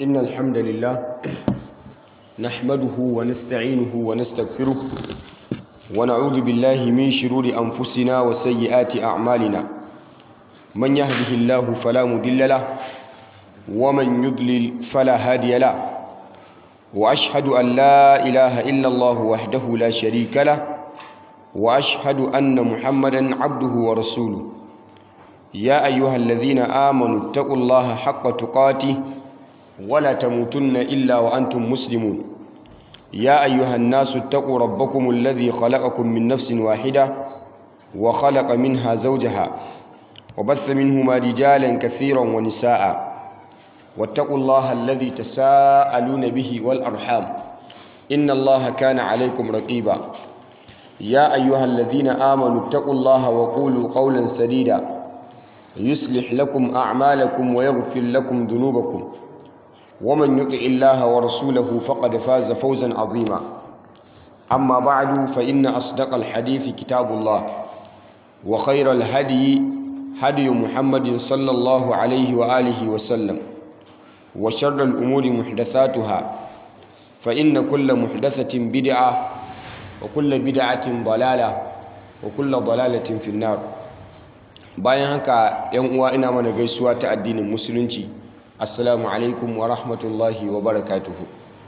إن الحمد لله نحمده ونستعينه ونستغفره ونعوذ بالله من شرور أنفسنا وسيئات أعمالنا من يهده الله فلا مضل له ومن يضلل فلا هادي له وأشهد أن لا إله إلا الله وحده لا شريك له وأشهد أن محمدا عبده ورسوله يا أيها الذين آمنوا اتقوا الله حق تقاته ولا تموتن إلا وأنتم مسلمون يا أيها الناس اتقوا ربكم الذي خلقكم من نفس واحدة وخلق منها زوجها وبث منهما رجالا كثيرا ونساء واتقوا الله الذي تساءلون به والأرحام إن الله كان عليكم رقيبا يا أيها الذين آمنوا اتقوا الله وقولوا قولا سديدا يصلح لكم أعمالكم ويغفر لكم ذنوبكم ومن يطع الله ورسوله فقد فاز فوزا عظيما أما بعد فإن أصدق الحديث كتاب الله وخير الهدي هدي محمد صلى الله عليه وآله وسلم وشر الأمور محدثاتها فإن كل محدثة بدعة وكل بدعة ضلالة وكل ضلالة في النار bayan haka yan uwa ina mana gaisuwa ta addinin musulunci assalamu alaikum wa rahmatullahi wa barakatuhu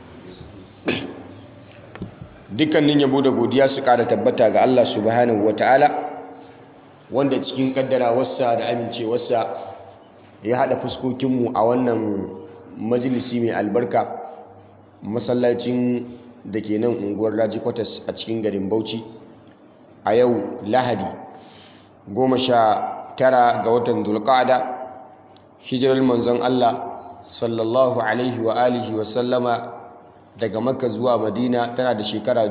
dukkanin yabo da godiya su kara tabbata ga Allah subhanahu ta'ala wanda cikin kaddarawarsa da amincewarsa ya hada fuskokinmu a wannan majalisi mai albarka masallacin da ke nan unguwar raji kwatas a cikin garin bauchi a yau lahadi goma sha tara ga watan dulqa'ada hijirar manzon Allah sallallahu alaihi wa alihi wa sallama daga makka zuwa madina tana da shekara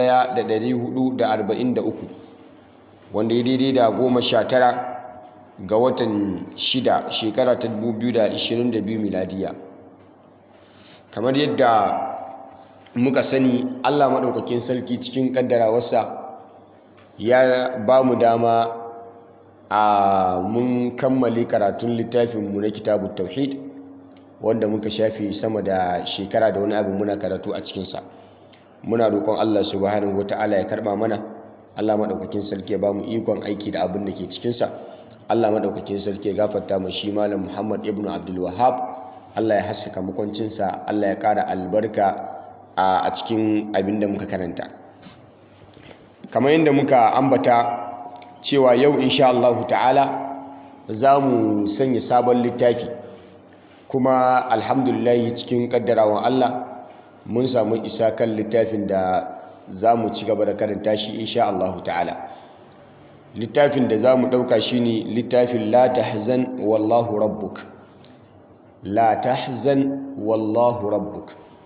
1443 wanda ya daidai da goma sha tara ga watan shida shekara ta 2022 miladiya kamar yadda muka sani Allah maɗaukakin sarki cikin ƙaddarawarsa ya ba mu dama a mun kammale karatun littafinmu na kitabu tauhid wanda muka shafe sama da shekara da wani abu muna karatu a cikinsa muna roƙon Allah subhanahu wata'ala ya karɓa mana Allah maɗaukakin sarki ya ba mu ikon aiki da abin da ke cikinsa Allah maɗaukakin sarki ya gafarta mu shi malam Muhammad ibn Abdul Wahhab Allah ya haskaka makwancinsa Allah ya ƙara albarka a cikin abin da muka karanta kamar yadda muka ambata cewa yau insha Allah ta'ala za mu sanya sabon littafi kuma alhamdulillah cikin kaddarawan Allah mun samu isa kan littafin da za mu ci gaba da karanta shi insha Allah ta'ala littafin da za mu ɗauka shi ne littafin la tahzan wallahu rabbuk la tahzan wallahu rabbuk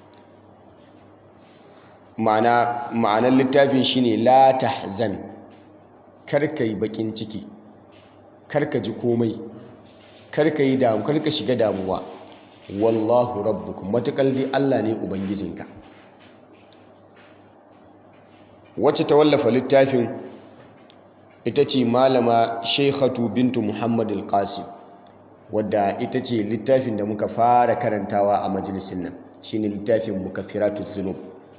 ma'anar littafin shi ne la tahzan karka yi bakin ciki karka ji komai karka yi damu karka shiga damuwa wallahu rabbukum matakal dai Allah ne ubangijinka wacce ta wallafa littafin ita ce malama sheikhatu bintu muhammad al-qasim wadda ita ce littafin da muka fara karantawa a majalisin nan shine littafin mukaffiratu dhunub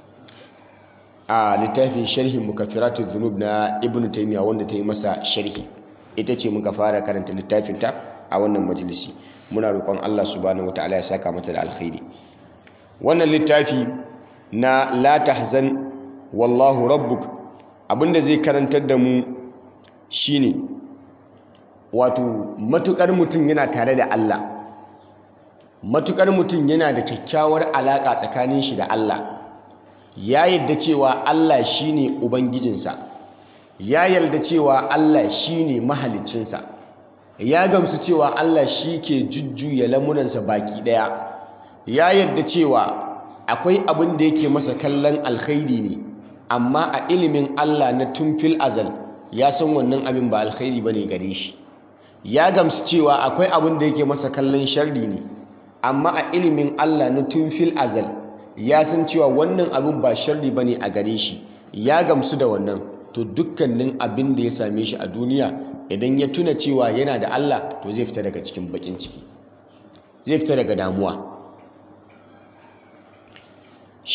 a littafin sharhin mukaffiratu dhunub na ibn taymiya wanda ta yi masa sharhi ita ce muka fara karanta littafin ta a wannan majalisi muna roƙon Allah subhanahu wataala ya saka mata da alkhairi wannan littafi na la tahzan wallahu rabbuk abinda zai karantar da mu shine wato matukar mutum yana tare da Allah matukar mutum yana da kyakkyawar alaka tsakanin shi da Allah ya yarda cewa Allah shine ubangijinsa ya yarda cewa Allah shine mahaliccinsa ya gamsu cewa Allah shi ke jujjuya lamuransa baki daya ya yarda cewa akwai abin da yake masa kallon alkhairi ne amma a ilimin Allah na tumfil azal ya san wannan abin ba alkhairi bane gare shi ya gamsu cewa akwai abin da yake masa kallon sharri ne amma a ilimin Allah na tumfil azal ya san cewa wannan abin ba sharri bane a gare shi ya gamsu da wannan to dukkanin abin da ya same shi a duniya idan ya tuna cewa yana da Allah to zai fita daga cikin bakin ciki zai fita daga damuwa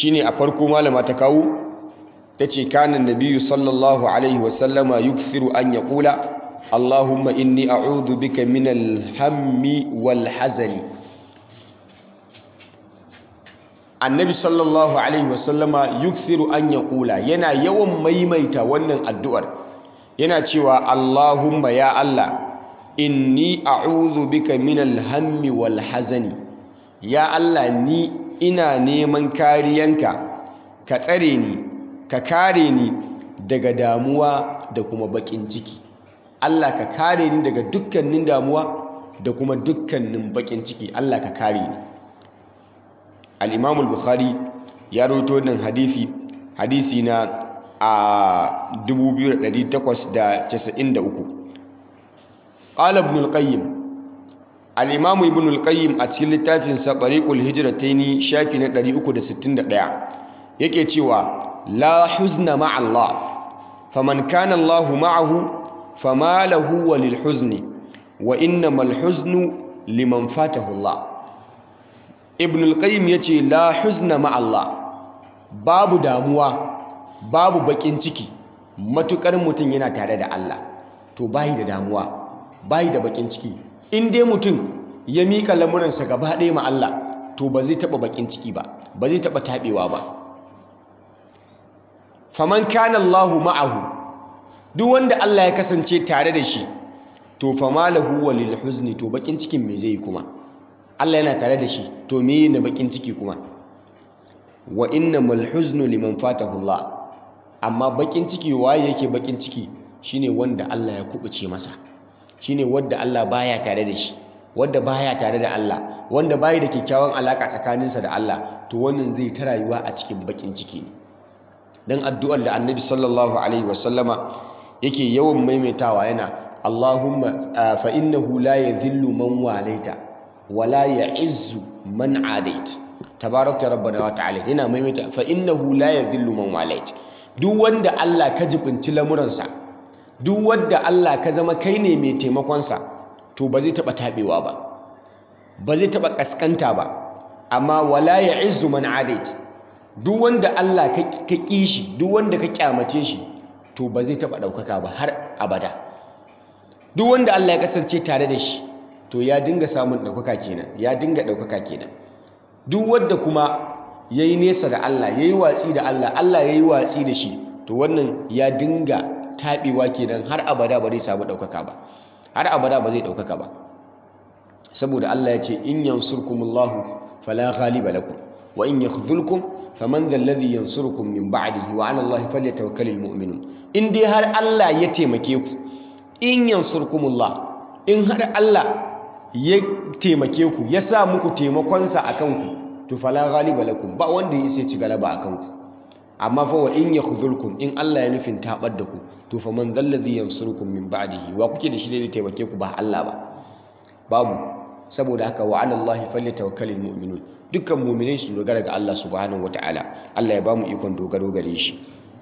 shine a farko malama ta kawo tace kana nabiyyu sallallahu alaihi wasallama yukthiru an yaqula Allahumma inni a'udhu bika min al-hammi wal hazani annabi sallallahu alaihi wasallama yukthiru an yaqula yana yawan maimaita wannan addu'ar yana cewa Allahumma ya Allah inni a'udhu bika min al-hammi wal hazani ya Allah ni ina neman kariyanka ka tsare ni ka kare ni daga damuwa da kuma bakin ciki Allah ka kare ni daga dukkanin damuwa da kuma dukkanin bakin ciki Allah ka kare ni al-Imam al-Bukhari ya rawaito wannan hadisi hadisi na a 2893 qala ibn al-Qayyim al-Imam ibn al-Qayyim a cikin littafin sa Tariqul Hijratayn shafi na 361 yake cewa la huzna ma'a Allah faman kana Allah ma'ahu fama lahu walil huzni wa innamal huznu liman fatahu Allah ibn al-qayyim yace la huzna ma Allah babu damuwa babu bakin ciki matukar mutum yana tare da Allah to bai da damuwa bai da bakin ciki in dai mutum ya mika lamuransa gaba ɗaya ma Allah to ba zai taba bakin ciki ba ba zai taba tabewa ba faman kana Allahu ma'ahu duk wanda Allah ya kasance tare da shi to fama lahu walil huzni to bakin cikin me zai kuma Allah yana tare da shi to me ne bakin ciki kuma wa innamal huznu liman fatahu Allah amma bakin ciki waye yake bakin ciki shine wanda Allah ya kubuce masa shine wanda Allah baya tare da shi wanda baya tare da Allah wanda bai da kyakkyawan alaka tsakaninsa da Allah to wannan zai ta rayuwa a cikin bakin ciki ne dan addu'ar da Annabi sallallahu alaihi wasallama yake yawan maimaitawa yana Allahumma fa innahu la yadhillu man walaita wala ya'izzu man adait tabarakta rabbana wa ta'ala yana maimaita fa innahu la yadhillu man walait duk wanda Allah ka jibinci lamuransa duk wanda Allah ka zama kai ne mai taimakon sa to ba zai taba tabewa ba ba zai taba kaskanta ba amma wala ya'izzu man adait duk wanda Allah ka kishi duk wanda ka kyamace shi to ba zai taba daukaka ba har abada duk wanda Allah ya kasance tare da shi to ya dinga samun daukaka kenan ya dinga daukaka kenan duk wanda kuma yayi nesa da Allah yayi watsi da Allah Allah yayi watsi da shi to wannan ya dinga tabewa kenan har abada ba zai samu daukaka ba har abada ba zai daukaka ba saboda Allah ya ce in yansurkumullahu fala ghaliba lakum wa in yakhdhulkum faman dhal ladhi yansurukum min ba'dihi wa 'ala Allahi falyatawakkalul mu'minun in dai har Allah ya taimake ku in yansurkumullah in har Allah ya taimake ku ya sa muku taimakonsa akan ku to fala ghaliba lakum ba wanda ya sai ci galaba akan ku amma fa wa in yakhdhulkum in Allah ya nufin tabar da ku to faman dhal ladhi yansurukum min ba'dihi wa kuke da shi da taimake ku ba Allah ba babu saboda haka wa 'ala Allahi falyatawakkalul mu'minun dukkan mu'minai su dogara ga Allah subhanahu wataala Allah ya bamu ikon dogaro gare shi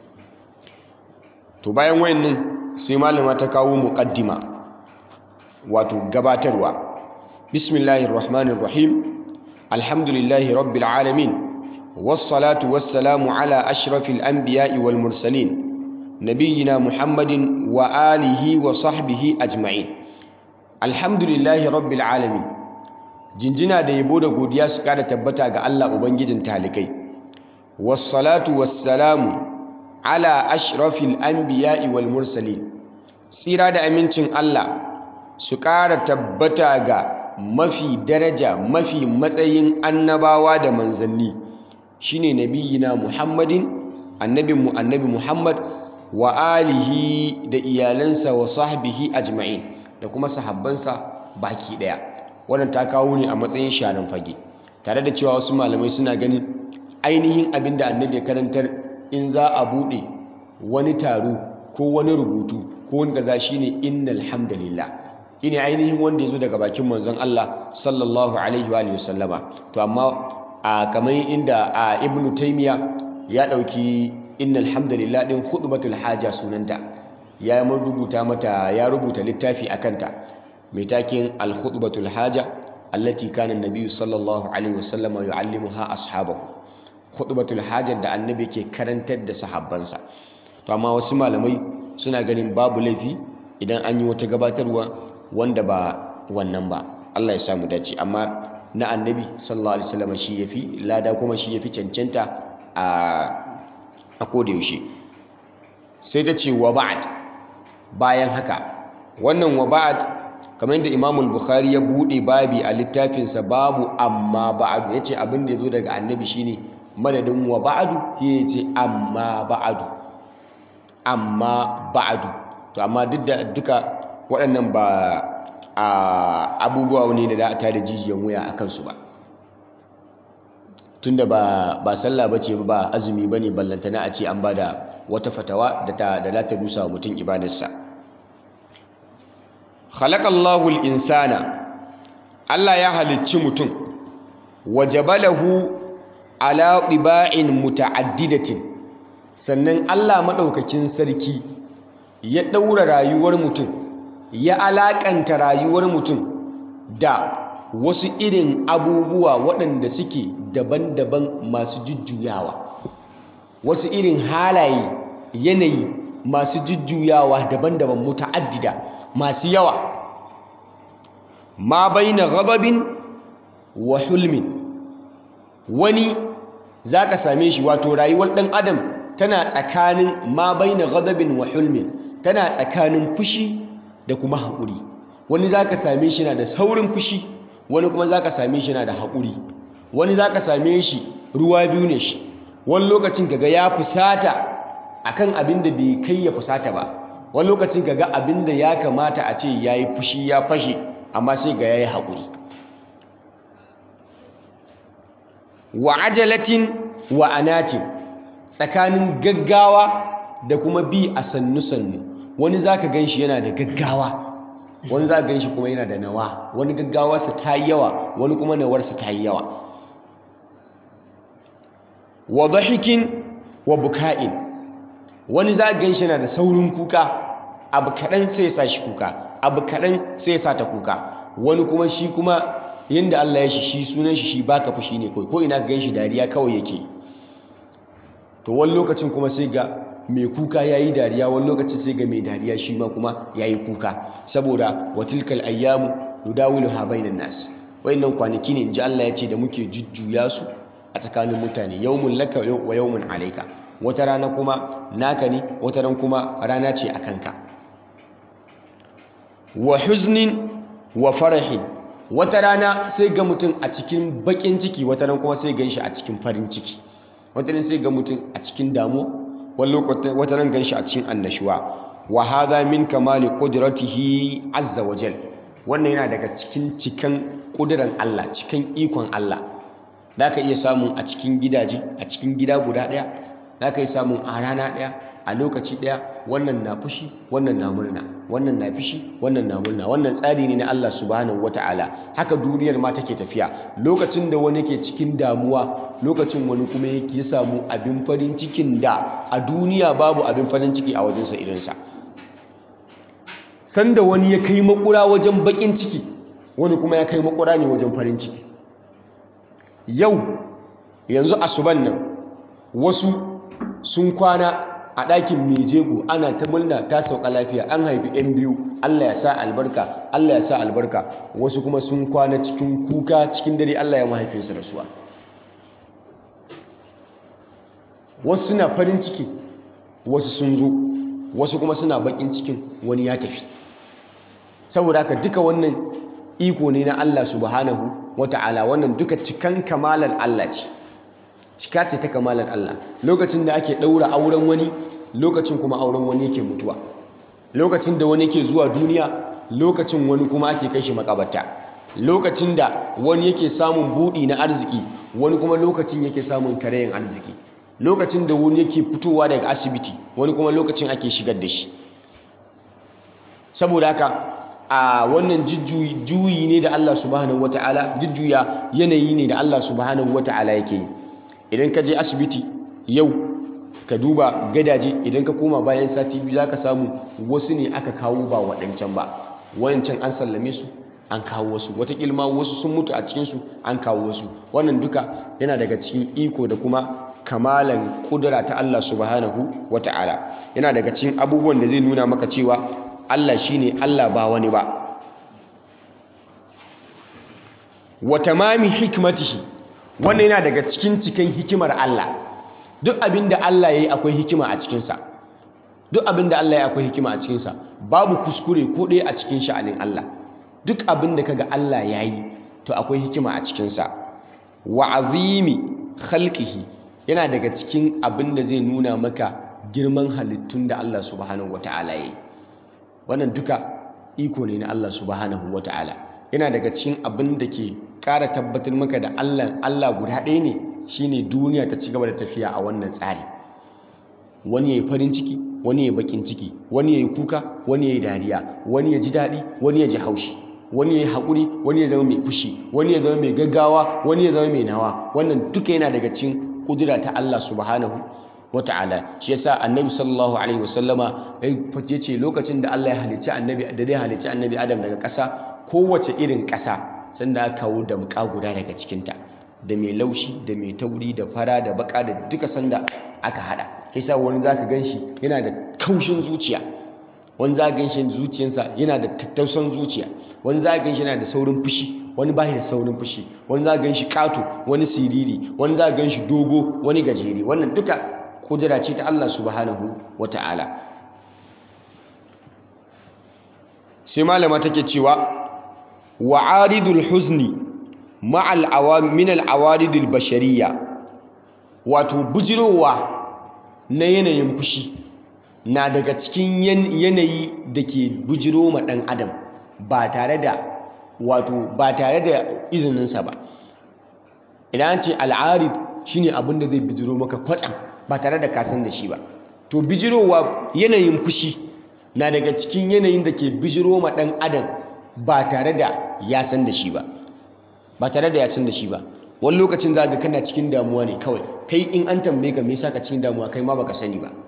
to bayan wayannan sai malama ta kawo muqaddima wato gabatarwa bismillahir rahmanir rahim alhamdulillahi rabbil alamin wassalatu wassalamu ala ashrafil anbiya'i wal mursalin nabiyyina muhammadin wa alihi wa sahbihi ajma'in alhamdulillahi rabbil alamin jinjina da yabo da godiya su kada tabbata ga Allah ubangijin talikai wassalatu wassalamu ala ashrafil anbiya'i wal mursalin tsira da amincin Allah su ƙara tabbata ga mafi daraja mafi matsayin annabawa da manzanni shine nabiyina Muhammadin annabinmu annabi Muhammad wa alihi da iyalansa wa sahbihi ajma'in da kuma sahabbansa baki daya wannan ta kawo ne a matsayin sharan fage tare da cewa wasu malamai suna ganin ainihin abin da annabi ya karantar in za a buɗe wani taro ko wani rubutu ko wani gaza shine innal hamdalillah shine ainihin wanda ya zo daga bakin manzon Allah sallallahu alaihi wa sallama to amma a kamar inda a ibnu taymiya ya dauki innal hamdalillah din khutbatul haja sunanta ya rubuta mata ya rubuta littafi akanta mai takin al khutbatul haja allati kana an-nabiy sallallahu alaihi wa sallama yu'allimuha ashabahu khutbatul hajar da annabi ke karantar da sahabbansa to amma wasu malamai suna ganin babu laifi idan an yi wata gabatarwa wanda ba wannan ba Allah ya samu dace amma na annabi sallallahu alaihi wasallam shi yafi lada kuma shi yafi cancanta a a koda yaushe sai ta ce wa ba'd bayan haka wannan wa ba'd kamar yadda Imam al-Bukhari ya bude babi a littafinsa babu amma ba'du yace abin da yazo daga annabi shine madadin wa ba'du yace amma ba'du amma ba'du to amma duk da duka waɗannan ba a abubuwa ne da za a tada jijiyan wuya a kansu ba tunda ba ba sallah bace ba azumi bane ballantana a ce an bada wata fatawa da ta da ta dusa mutum ibadarsa khalaqallahu al-insana Allah ya halicci mutum wajabalahu ala ɗiba'in muta'addidatin sannan Allah maɗaukakin sarki ya ɗaura rayuwar mutum ya alaƙanta rayuwar mutum da wasu irin abubuwa waɗanda suke daban-daban masu jujjuyawa wasu irin halaye yanayi masu jujjuyawa daban-daban muta'addida masu yawa ma baina ghadabin wa hulmin wani zaka same shi wato rayuwar ɗan adam tana tsakanin ma baina ghadabin wa hulmin tana tsakanin fushi da kuma haƙuri wani zaka same shi na da saurin fushi wani kuma zaka same shi na da haƙuri wani zaka same shi ruwa biyu ne shi wani lokacin kaga ya fusata akan abin da bai kai ya fusata ba wani lokacin kaga abin da ya kamata a ce yayi fushi ya fashe amma sai ga yayi haƙuri wa ajalatin wa anatin tsakanin gaggawa da kuma bi a sannu-sannu wani za ka gan shi yana da gaggawa wani za ka gan shi kuma yana da nawa wani gaggawarsa ta yi yawa wani kuma nawarsa ta yi yawa wa dhahikin wa buka'in wani za ka gan shi yana da saurin kuka abu kaɗan sai ya sa shi kuka abu kaɗan sai ya sa ta kuka wani kuma shi kuma yadda Allah ya shi shi sunan shi shi baka fushi ne kawai ko ina ka gan shi dariya kawai yake to wani lokacin kuma sai ga mai kuka ya yi dariya wani lokacin sai ga mai dariya shi ma kuma ya yi kuka saboda watilkal ayyamu nudawilu ha bainan nas wayannan kwanaki ne inji Allah ya ce da muke jujjuya su a tsakanin mutane yawmun laka wa yawmun alayka wata rana kuma naka ne wata ran kuma rana ce a kanka wa huznin wa farahin wata rana sai ga mutum a cikin bakin ciki wata ran kuma sai gan shi a cikin farin ciki wata ran sai ga mutum a cikin damuwa wata ran gan shi a cikin annashuwa wa hadha min kamali qudratihi azza wa jal wannan yana daga cikin cikan kudiran Allah cikin ikon Allah zaka iya samu a cikin gidaje a cikin gida guda daya zaka iya samu a rana daya a lokaci daya wannan na fushi wannan na murna wannan na fishi wannan na murna wannan tsari ne na Allah subhanahu wataala haka duniyar ma take tafiya lokacin da wani ke cikin damuwa lokacin wani kuma yake samu abin farin cikin da a duniya babu abin farin ciki a wajensa irinsa sanda wani ya kai makura wajen bakin ciki wani kuma ya kai makura ne wajen farin ciki yau yanzu asuban nan wasu sun kwana a ɗakin mejego ana ta murna ta sauka lafiya an haifi 'yan biyu Allah ya sa albarka Allah ya sa albarka wasu kuma sun kwana cikin kuka cikin dare Allah ya mahaifinsu rasuwa wasu suna farin ciki wasu sun zo wasu kuma suna bakin cikin wani ya tafi saboda haka duka wannan iko ne na Allah subhanahu wata'ala wannan duka cikan kamalar Allah ce cika ce ta kamalar Allah lokacin da ake ɗaura auren wani lokacin kuma auren wani yake mutuwa lokacin da wani yake zuwa duniya lokacin wani kuma ake kai shi makabarta lokacin da wani yake samun buɗi na arziki wani kuma lokacin yake samun karayin arziki lokacin da wani yake fitowa daga asibiti wani kuma lokacin ake shigar da shi saboda haka a wannan juyi ne da Allah subhanahu wata'ala jujjuya yanayi ne da Allah subhanahu wata'ala yake yi idan ka je asibiti yau ka duba gadaje idan ka koma bayan sati biyu za ka samu wasu ne aka kawo ba waɗancan ba wancan an sallame su an kawo wasu wataƙila ma wasu sun mutu a cikinsu an kawo wasu wannan duka yana daga cikin iko da kuma kamalan kudura ta Allah subhanahu wata'ala yana daga cikin abubuwan da zai nuna maka cewa Allah shine Allah ba wani ba wa tamami hikmatihi wannan yana daga cikin cikin hikimar Allah duk abinda Allah yayi akwai hikima a cikin sa duk abinda Allah yayi akwai hikima a cikin sa babu kuskure ko ɗaya a cikin sha'anin Allah duk abinda kaga Allah yayi to akwai hikima a cikin sa wa azimi khalqihi yana daga cikin abinda zai nuna maka girman halittun da Allah subhanahu wata'ala yayi wannan duka iko ne na Allah subhanahu wata'ala yana daga cikin abin da ke ƙara tabbatar maka da Allah Allah guda ɗaya ne shine duniya ta ci gaba da tafiya a wannan tsari wani yayi farin ciki wani yayi bakin ciki wani yayi kuka wani yayi dariya wani ya ji daɗi wani ya ji haushi wani yayi haƙuri wani ya zama mai fushi wani ya zama mai gaggawa wani ya zama mai nawa wannan duka yana daga cikin kudura ta Allah subhanahu wata'ala shi yasa annabi sallallahu alaihi wasallama ya ce lokacin da Allah ya halicci annabi da zai halicci annabi Adam daga ƙasa kowace irin ƙasa sanda aka kawo damƙa guda daga cikinta da mai laushi da mai tauri da fara da baka da duka sanda aka hada kai sa wani zaka ganshi yana da kaushin zuciya wani zaka ganshi zuciyarsa yana da tattausan zuciya wani zaka ganshi yana da saurin fushi wani bai da saurin fushi wani zaka ganshi kato wani siriri wani zaka ganshi dogo wani gajeri wannan duka kudura ce ta Allah subhanahu wata'ala sai malama take cewa wa'aridul huzni ma'al awam min al awaridul bashariyya wato bujirowa na yanayin fushi na daga cikin yanayi da ke bujiro ma ɗan adam ba tare da wato ba tare da izininsa ba idan ce al'arid shine abin da zai bijiro maka kwatsam ba tare da kasan da shi ba to bijirowa yanayin fushi na daga cikin yanayin da ke bijiro ma ɗan adam ba tare da ya san da shi ba ba tare da ya san da shi ba wani lokacin za ga kana cikin damuwa ne kawai kai in an tambaye ka me yasa ka cikin damuwa kai ma baka sani ba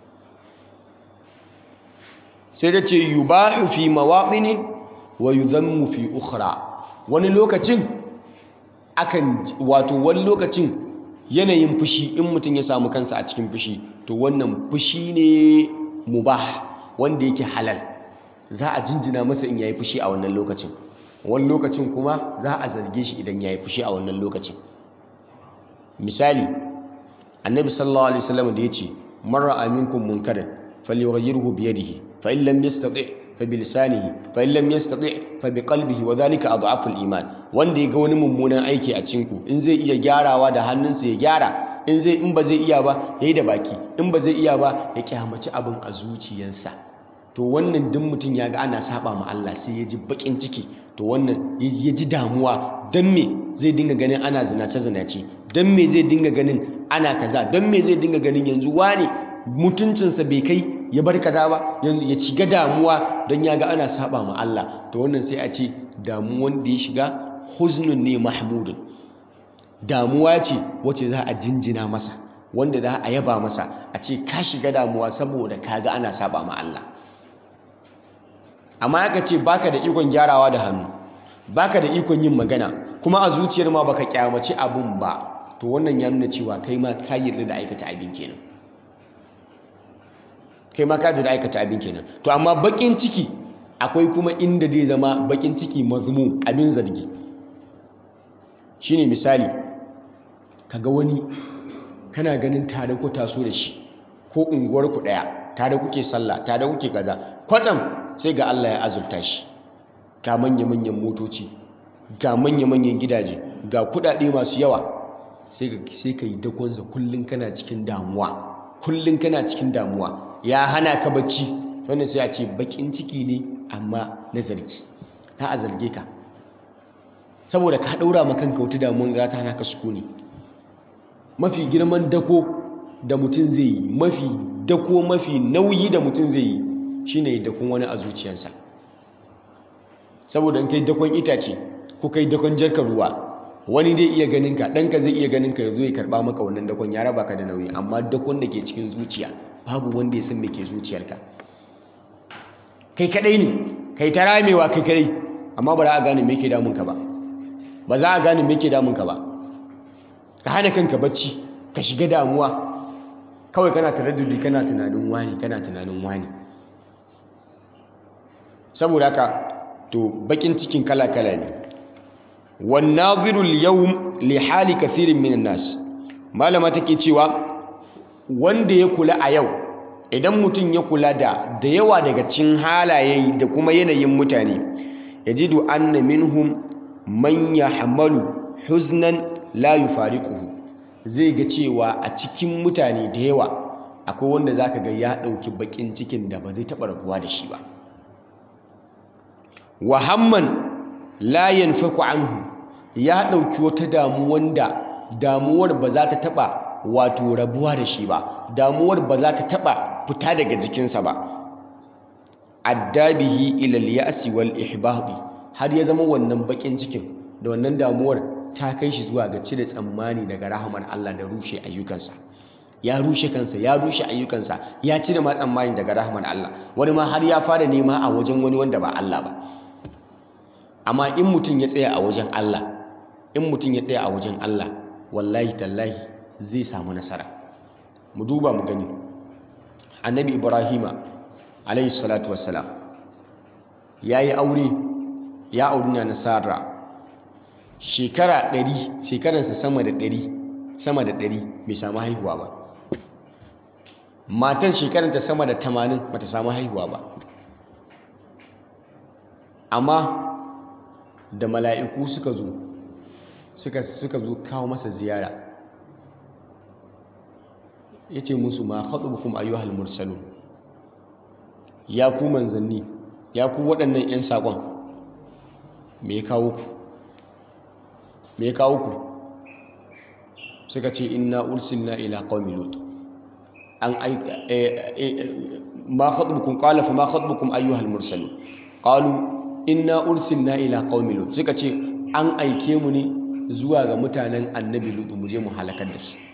sai da ce yubahu fi mawaqini wa yudhammu fi ukhra wani lokacin akan wato wani lokacin yanayin fushi in mutum ya samu kansa a cikin fushi to wannan fushi ne mubah wanda yake halal za a jinjina masa in yayi fushi a wannan lokacin wani lokacin kuma za a zarge shi idan yayi fushi a wannan lokacin misali annabi sallallahu alaihi wasallam da yace man ra'a minkum munkaran falyughayyirhu bi yadihi fa in lam yastati' fa bi lisanihi fa in lam yastati' fa bi qalbihi wa dhalika adhafu al-iman wanda ya ga wani mummunan aiki a cikin ku in zai iya gyarawa da hannunsa ya gyara in zai in ba zai iya ba yayi da baki in ba zai iya ba ya kyamaci abin a zuciyarsa to wannan duk mutum ya ga ana saba ma Allah sai ya ji bakin ciki to wannan ya ji damuwa don me zai dinga ganin ana zinace zinace don me zai dinga ganin ana kaza don me zai dinga ganin yanzu wane mutuncinsa bai kai ya bar kaza ba yanzu ya shiga damuwa don ya ga ana saba ma Allah to wannan sai a ce damuwan da ya shiga huznun ne mahmudun damuwa ce wacce za a jinjina masa wanda za a yaba masa a ce ka shiga damuwa saboda ka ga ana saba ma Allah amma aka ce baka da ikon gyarawa da hannu baka da ikon yin magana kuma a zuciyar ma baka kyamaci abun ba to wannan ya nuna cewa kai ma ka yarda da aikata abin kenan kai ma ka yarda da aikata abin kenan to amma bakin ciki akwai kuma inda zai zama bakin ciki mazmum abin zargi shine misali kaga wani kana ganin tare ku taso da shi ko unguwar ku daya tare kuke sallah tare kuke kaza kwatsam sai ga Allah ya azurta shi ga manya-manyan motoci ga manya-manyan gidaje ga kudade masu yawa sai ka yi dakonsa kullum kana cikin damuwa kullum kana cikin damuwa ya hana ka bacci wannan sai a ce bakin ciki ne amma na zargi ta a zarge ka saboda ka daura ma kanka wata damuwa za ta hana ka sukuni mafi girman dako da mutum zai yi mafi dako mafi nauyi da mutum zai yi shine dakon wani a zuciyarsa saboda in kai dakon itace ko kai dakon jarkar ruwa wani zai iya ganin ka ɗanka zai iya ganin ka ya zo ya karɓa maka wannan dakon ya raba ka da nauyi amma dakon da ke cikin zuciya babu wanda ya san me ke zuciyarka kai kadai ne kai ta ramewa kai kadai amma ba za a gane me ke damun ka ba ba za a gane me ke damun ka ba ka hana kanka bacci ka shiga damuwa kawai kana taraddudi kana tunanin wani kana tunanin wani saboda haka to bakin cikin kala-kala ne wan nadhiru al-yawm li hali kathirin minan nas malama take cewa wanda ya kula a yau idan mutum ya kula da da yawa daga cikin halaye da kuma yanayin mutane yajidu anna minhum man yahmalu huznan la yufariquhu zai ga cewa a cikin mutane da yawa akwai wanda zaka ga ya dauki bakin cikin da ba zai taba rabuwa da shi ba wa hamman la yanfaku anhu ya dauki wata damuwan da damuwar ba za ta taba wato rabuwa da shi ba damuwar ba za ta taba fita daga jikinsa ba addabihi ila al-ya'si wal ihbadi har ya zama wannan bakin cikin da wannan damuwar ta kai shi zuwa ga cire tsammani daga rahamar Allah da rushe ayyukansa ya rushe kansa ya rushe ayyukansa ya cire ma tsammani daga rahamar Allah wani ma har ya fara nema a wajen wani wanda ba Allah ba amma in mutum ya tsaya a wajen Allah in mutum ya tsaya a wajen Allah wallahi tallahi zai samu nasara mu duba mu gani annabi ibrahima alayhi salatu wassalam yayi aure ya auri na nasara shekara ɗari shekaransa sama da ɗari sama da ɗari bai samu haihuwa ba matan shekaranta sama da tamanin bata samu haihuwa ba amma da mala'iku suka zo suka suka zo kawo masa ziyara yace musu ma khatubukum ayyuhal mursalun ya ku manzanni ya ku waɗannan 'yan saƙon me ya kawo ku me ya kawo ku suka ce inna ursilna ila qaumi lut an aika ma khatubukum qala fa ma khatubukum ayyuhal mursalun qalu inna ursilna ila qaumi lut suka ce an aike mu ne zuwa ga mutanen annabi lut mu je mu halakar da su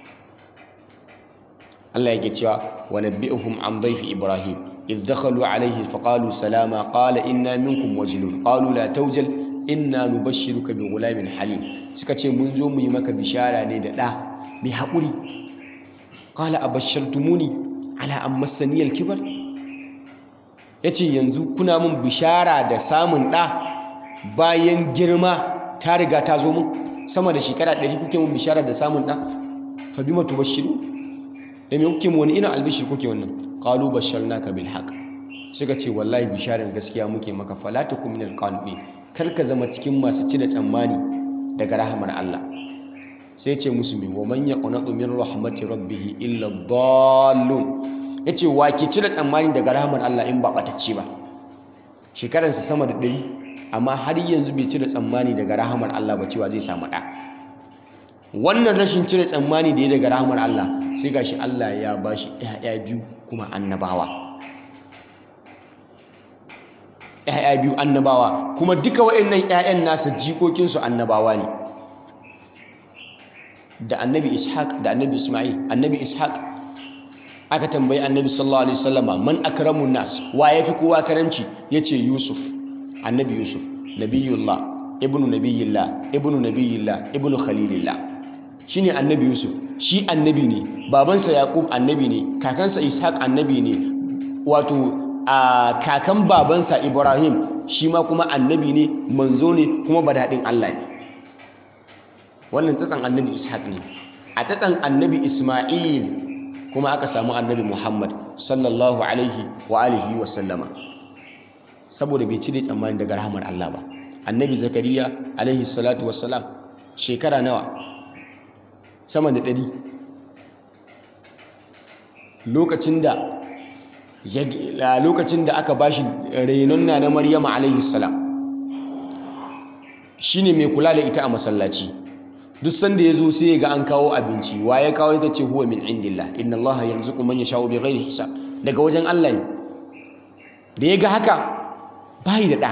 Allah yake cewa wa nabbi'uhum an dhayfi ibrahim idh dakhalu alayhi faqalu salama qala inna minkum wajilun qalu la tawjal inna nubashshiruka bi ghulamin halim suka ce mun zo mu yi maka bishara ne da da mai haƙuri qala abashshartumuni ala an massani al-kibar yace yanzu kuna mun bishara da samun da bayan girma ta riga ta zo mun sama da shekara 100 kuke mun bishara da samun da fa bima tubashshiru da me kuke mu wani irin albishir kuke wannan qalu basharnaka bil haqq suka ce wallahi bisharar gaskiya muke maka fala takum minal qanitin kar ka zama cikin masu cire tsammani daga rahamar Allah sai ce musu me wa man yaqnatu min rahmati rabbih illa dallun yace wa ke cire tsammani daga rahamar Allah in ba batacce ba shekaransa sama da ɗari amma har yanzu bai cire tsammani daga rahamar Allah ba cewa zai samu ɗa wannan rashin cire tsammani da ya daga rahamar Allah sai gashi Allah ya bashi ƴaƴa biyu kuma annabawa ƴaƴa biyu annabawa kuma duka waɗannan ƴaƴan nasa jikokinsu annabawa ne da annabi ishaq da annabi isma'il annabi ishaq aka tambayi annabi sallallahu alaihi wasallama man akramun nas wa yafi kowa karamci yace yusuf annabi yusuf nabiyullah ibnu nabiyillah ibnu nabiyillah ibnu khalilillah shine annabi yusuf shi annabi ne babansa yaqub annabi ne kakansa ishaq annabi ne wato a kakan babansa ibrahim shi ma kuma annabi ne manzo ne kuma badadin Allah ne wannan tsatsan annabi ishaq ne a tsatsan annabi isma'il kuma aka samu annabi muhammad sallallahu alaihi wa alihi wa sallama saboda bai cire tsammani daga rahamar Allah ba annabi zakariya alaihi salatu wassalam shekara nawa sama da ɗari lokacin da lokacin da aka bashi renon na na maryama alaihi salam shine mai kula da ita a masallaci duk sanda ya zo sai ga an kawo abinci wa ya kawo ita ce huwa min indillah inna allaha yarzuqu man yasha'u bighairi hisab daga wajen Allah ne da ya ga haka bai da ɗa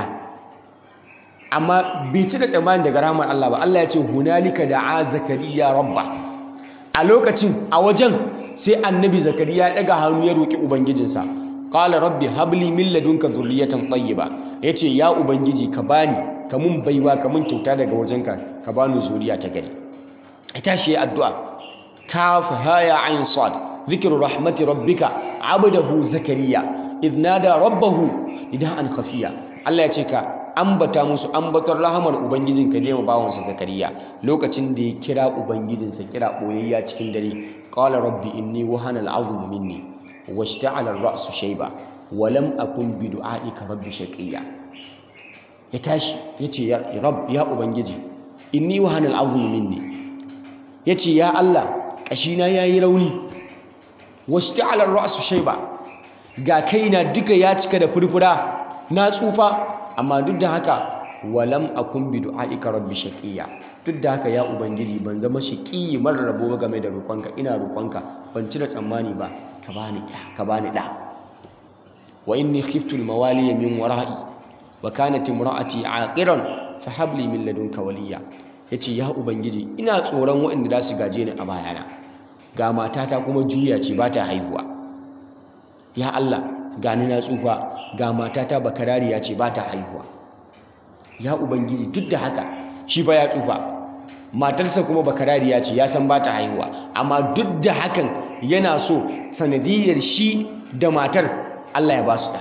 amma bai ci da tsammani daga rahmar Allah ba Allah ya ce hunalika da'a zakariya rabba a lokacin a wajen sai annabi zakariya ya daga hannu ya roki ubangijinsa qala rabbi habli min ladunka dhurriyatan tayyiba yace ya ubangiji ka bani ka mun baiwa ka mun kyauta daga wajenka ka bani zuriya ta gari ya tashi ya addu'a kaf ha ya ain sad dhikru rahmati rabbika abdahu zakariya idh nada rabbahu nidaan khafiya Allah ya ce ka ambata musu ambatar rahamar ubangijinka ne wa bawansa zakariya lokacin da ya kira ubangijinsa kira boyayya cikin dare qala rabbi inni wahana al'azmu minni washta'ala ar-ra'su shayba wa lam akun bi du'aika rabbi shaqiya ya tashi yace ya rabb ya ubangiji inni wahana al'azmu minni yace ya Allah kashina yayi rauni washta'ala ar-ra'su shayba ga kaina duka ya cika da furfura na tsufa amma duk da haka walam akun bi du'aika rabbi shaqiya duk da haka ya ubangiji ban zama shaqiyi marar rabo game da roƙonka ina roƙonka ban cire tsammani ba ka bani da ka bani da wa inni khiftu al-mawaliya min wara'i wa kanat imra'ati aqiran fa hab li min ladunka waliya yace ya ubangiji ina tsoron waɗanda za su gaje ni a bayana ga matata kuma juya ce ba ta haihuwa ya Allah gani na tsufa ga matata bakarariya ce ba ta haihuwa ya ubangiji duk da haka shi ba ya tsufa matarsa kuma bakarariya ce ya san ba ta haihuwa amma duk da hakan yana so sanadiyar shi da matar Allah ya ba su da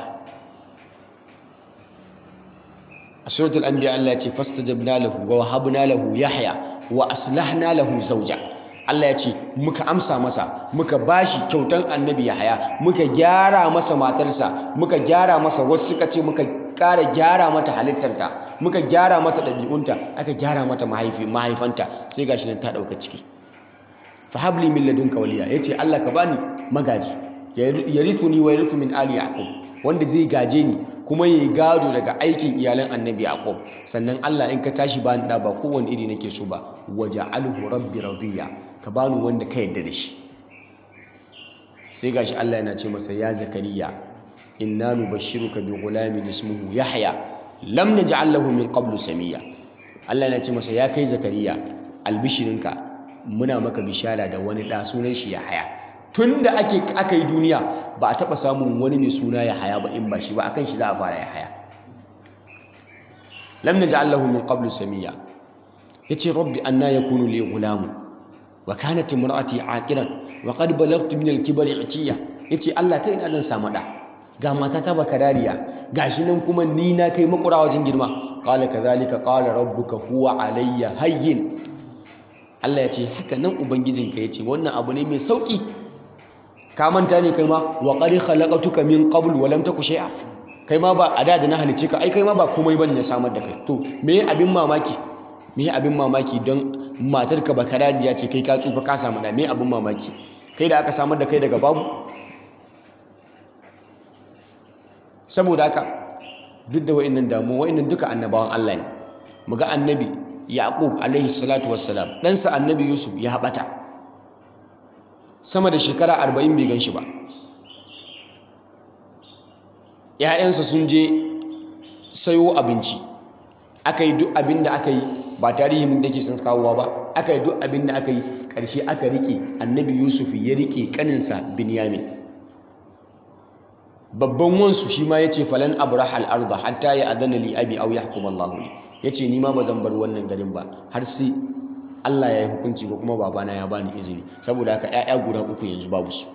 a suratul anbiya Allah ya ce fastajabna lahu wa wahabna lahu yahya wa aslahna lahu zawja Allah ya ce muka amsa masa muka bashi kyautan annabi Yahaya muka gyara masa matarsa muka gyara masa wasu suka ce muka ƙara gyara mata halittarta muka gyara mata ɗabi'unta aka gyara mata mahaifi mahaifanta sai gashi nan ta ɗauka ciki fa habli min ladunka waliya yace Allah ka bani magaji yarithuni wa yarithu min ali yaqub wanda zai gaje ni kuma yayi gado daga aikin iyalan annabi yaqub sannan Allah in ka tashi bani da ba kowanne iri nake so ba waja'alhu rabbi radiya ka bani wanda ka yadda da shi sai gashi Allah yana ce masa ya zakariya inna nubashshiruka bi ghulamin ismuhu yahya lam naj'al lahu min qablu samiya Allah yana ce masa ya kai zakariya albishirinka muna maka bishara da wani da sunan shi yahya tunda ake aka yi duniya ba a taba samun wani mai suna yahya ba in ba shi ba akan shi za a fara yahya lam naj'al lahu min qablu samiya yace rabbi anna yakunu li ghulamun wa kanat imraati aqiran wa qad balagtu min al-kibri itiya yace Allah ta ina zan samu da ga matata bakarariya gashi nan kuma ni na kai makura wajen girma qala kadhalika qala rabbuka huwa alayya hayyin Allah yace haka nan ubangijinka yace wannan abu ne mai sauki ka manta ne kai ma wa qad khalaqatuka min qabl wa lam taku shay'a kai ma ba a da da na halice ka ai kai ma ba komai bane na samar da kai to me abin mamaki me abin mamaki don matarka bakarariya ce kai ka tsufa ka samu da me abin mamaki kai da aka samar da kai daga babu saboda haka duk da wa'annan damu wa'annan duka annabawan Allah ne muga annabi yaqub alaihi salatu wassalam ɗansa annabi yusuf ya haɓata sama da shekara arba'in bai gan shi ba ‘ya'yansa sun je sayo abinci aka yi duk abin da aka yi ba tarihin da ke sun kawowa ba aka yi duk abin da aka yi ƙarshe aka riƙe annabi yusuf ya riƙe ƙaninsa binyamin babban wansu shi ma ya ce falan abrah al'arda hatta ya adana li abi au yahkum Allah li ya ce ni ma ba zan bar wannan garin ba har sai Allah ya yi hukunci ko kuma babana ya bani izini saboda haka ‘ya'ya guda uku yanzu babu su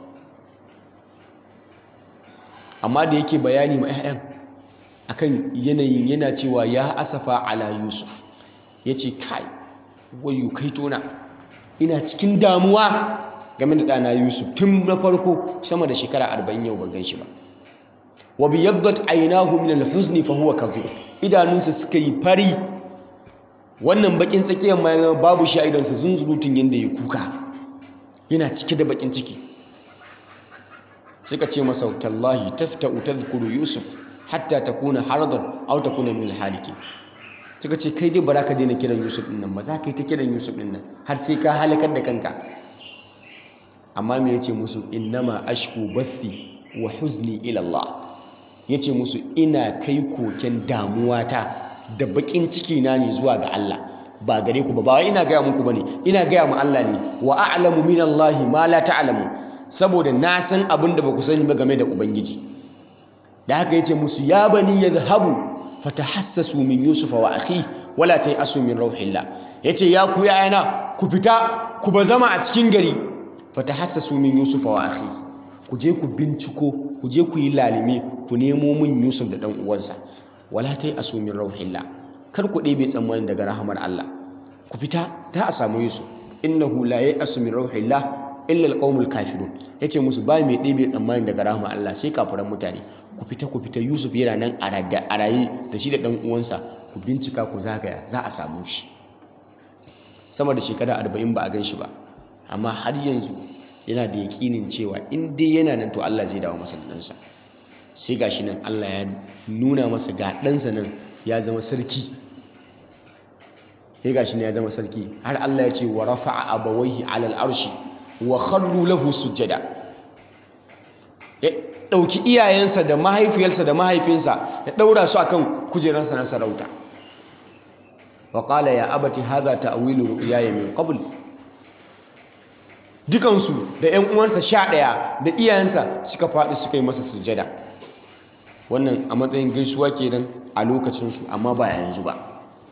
amma da yake bayani ma ‘ya'yan akan yanayin yana cewa ya asafa ala yusuf ya ce kai wayo kai tona ina cikin damuwa game da ɗana yusuf tun na farko sama da shekara arba'in yau ban gan shi ba wa biyaddat aynahu min al-huzni fa huwa kadhib idanunsa suka yi fari wannan bakin tsakiyar ma babu shi a idansa zunzurutun yanda ya kuka yana cike da bakin ciki suka ce masa tallahi tafta'u tadhkuru yusuf hatta takuna haradan aw takuna min al-halikin suka ce kai dai bara ka daina kiran yusuf din nan ba za ka yi ta kiran yusuf din nan har sai ka halakar da kanka amma me yace musu innama ashku bathi wa huzni ila Allah yace musu ina kai koken damuwata da bakin ciki na ne zuwa ga Allah ba gare ku ba ba wai ina gaya muku bane ina gaya mu Allah ne wa a'lamu min Allah ma la ta'lamu saboda na san abin da ba ku sani ba game da ubangiji da haka yace musu ya bani yadhhabu fatahassasu min yusufa wa akhi wala tayasu min rauhillah yace ya ku yayana ku fita ku bazama a cikin gari fatahassasu min yusuf wa akhi ku je ku binciko ku je ku yi lalime ku nemo min yusuf da dan uwansa wala tai asu min rauhillah kar ku ɗebe tsammanin daga rahamar Allah ku fita ta a samu yusuf innahu la ya'asu min rauhillah illa alqaumul kafirun yace musu ba mai ɗebe tsammanin daga rahamar Allah sai kafiran mutane ku fita ku fita yusuf yana nan a raye da shi da dan uwansa ku bincika ku zagaya za a samu shi sama da shekara arba'in ba a gan shi ba amma har yanzu yana da yaƙinin cewa in dai yana nan to Allah zai dawo masa da ɗansa sai ga shi nan Allah ya nuna masa ga ɗansa nan ya zama sarki sai ga shi nan ya zama sarki har Allah ya ce wa rafa'a abawaihi alal arshi wa kharru lahu sujjada ya ɗauki iyayensa da mahaifiyarsa da mahaifinsa ya ɗaura su akan kujerarsa na sarauta wa qala ya abati hadha ta'wilu ru'yaya min qabl dukansu da ƴan uwansa sha ɗaya da iyayensa suka faɗi suka yi masa sujada wannan a matsayin gaisuwa kenan a lokacinsu amma ba yanzu ba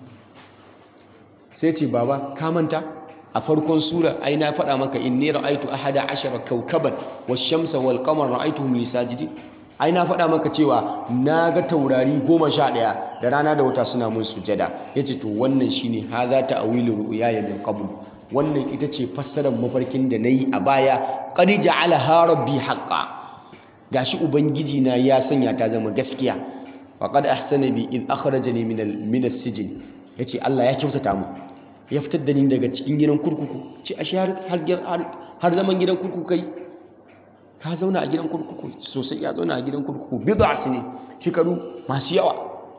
sai ce baba ka manta a farkon sura ai na faɗa maka inni ra'aitu ahada ashara kawkaban wash-shamsa wal qamara ra'aituhum li sajidin ai na faɗa maka cewa na ga taurari goma sha ɗaya da rana da wata suna mun sujada yace to wannan shine haza ta'wilu ru'yaya min qabl wannan ita ce fassarar mafarkin da nayi a baya qad ja'alaha rabbi haqqan gashi ubangiji na ya sanya ta zama gaskiya wa qad ahsana bi id akhrajani min al min as-sijn yace Allah ya kyautata mu ya fitar da ni daga cikin gidan kurkuku ce ashe har har zaman gidan kurkuku kai ka zauna a gidan kurkuku sosai ya zauna a gidan kurkuku bid'a sine shekaru masu yawa